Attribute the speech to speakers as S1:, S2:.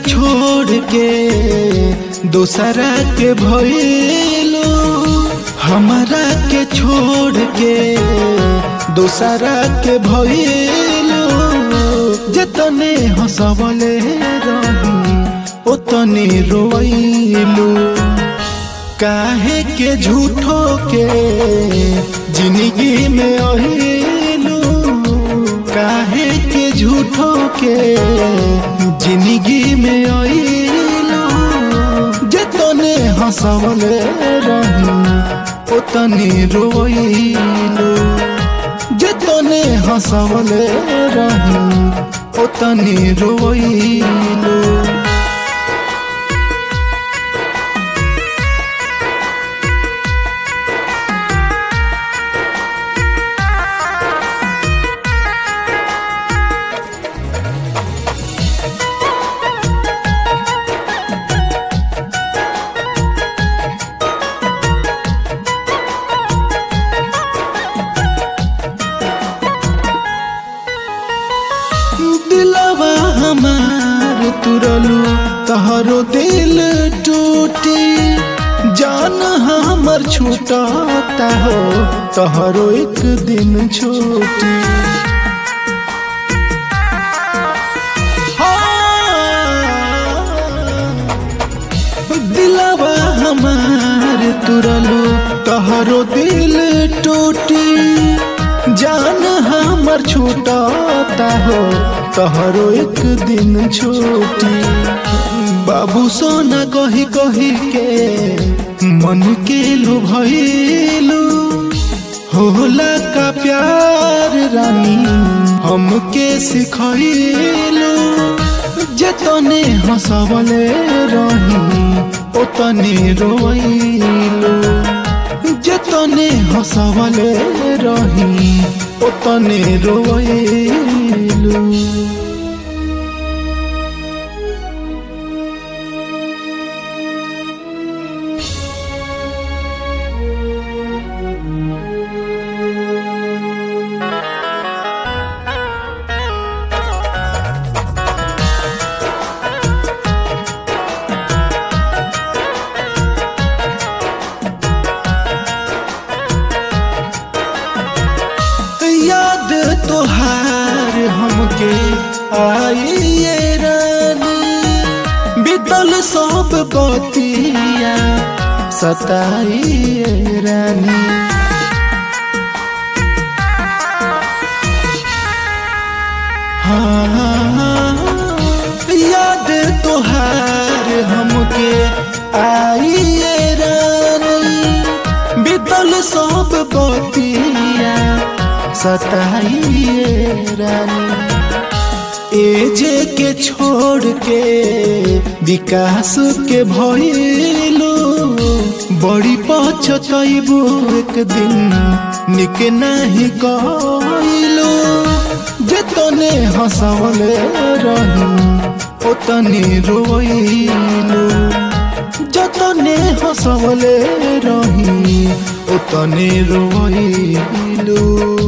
S1: छोड़ के दूसरा के भइलू हमारा के छोड़ के दूसरा के भइलू जतने हंसवले रही उतने रोइलू काहे के झूठो के जिंदगी में अहिलू काहे के झूठो के जिंदगी में अहिलू जतने हंसवले रही उतने रोइलू जतने हंसवले रही उतने रोइलू दिलवा हमार तुरलू तहरो दिल टूटी जान हमर छूटता हो तहरो एक दिन छूटी दिलवा हमार तुरलू तहरो दिल टूटी जान हमर छूटता हो तहरो एक दिन छूटी बाबू सोना कही कही के मन के लुभैलू होला का प्यार रानी हमके सिखैलू जतने हंसवले रही ओतने रोइलू जतने हंसवले रही ओतने रोइलू याद तोहार हमके आइए रानी बीतल सब बतिया सताइए रानी हाँ, याद तोहार हमके आइए रानी बीतल सब बतिया सताइए रानी एजे के छोड़ के विकास के भइलू बड़ी पछतैबू एक दिन निक नहीं कइलू जतने हंसवले रही ओतने रोइलू जतने हंसवले रही ओतने रोइलू